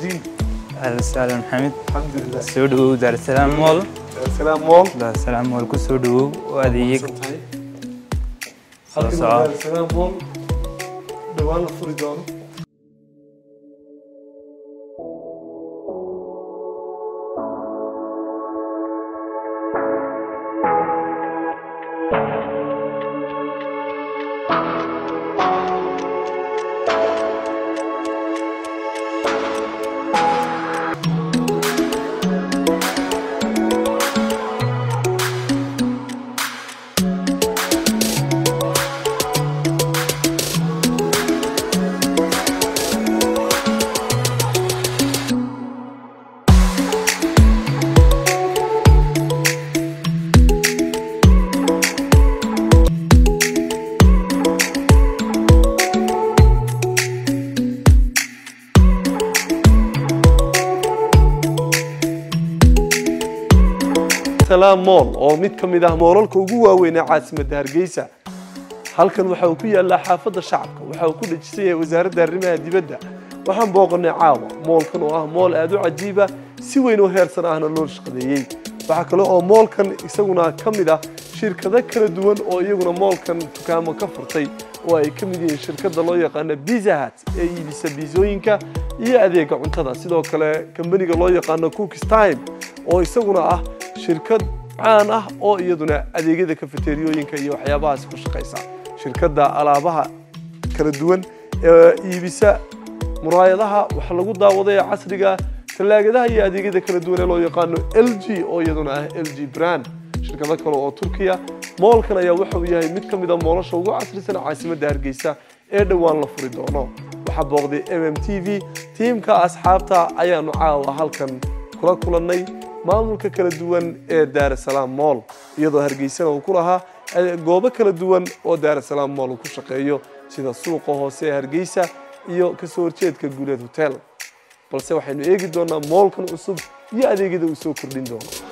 الدين أهلا وسهلا محمد الحمد لله soo dhawow daarsalaam mool سلام مول daarsalaam mool ku soo dhawow oo adeeg halkan soco. waa سلام مول dhawaan la furi doono salaam mool oo mid ka mid ah moolalka ugu waaweyn ee caasimadda hargeysa halkan waxa uu ku yaallaa xaafadda shacabka waxa uu ku dhajisan yahay wasaaradda arrimaha dibadda waxaan booqannay caawa moolkan oo ah mool aad u cajiiba si weyn oo heersan ahna loo shaqadeeyey waxaa kale oo moolkan isaguna ka mid ah shirkado kala duwan oo iyaguna moolkan dukaamo ka furtay oo ay ka mid yihiin shirkadda loo yaqaano Pizza Hut ee iibisa biisooyinka iyo adeega cuntada sidoo kale kambaniga loo yaqaano Cookies Time oo isaguna ah shirkad caan ah oo iyaduna adeegyada kafeteriyooyinka iyo waxyaabahaas ku shaqaysa shirkadda alaabaha kala duwan ee iibisa muraayadaha wax lagu daawaday ee casriga tallaagadaha iyo adeegyada kala duwan ee loo yaqaano LG oo iyaduna ah LG brand shirkado kale oo Turkiya moolkan ayaa waxa uu yahay mid ka mid ah moolasha ugu casrisan caasimadda Hargeysa ee dhowaan la furi doono waxaa booqday MMTV tiimka asxaabta ayaanu caawa halkan kula kulannay maamulka kala duwan ee daarasalaam mool iyadoo hargeysana uu ku lahaa eh, goobo kala duwan oo daarasalaam mool uu ku shaqeeyo sida suuqa hoose ee hargeysa iyo kasoo horjeedka guuleed hotel balse waxaynu eegi doonaa moolkan cusub iyo adeegyada uu soo kordhin doono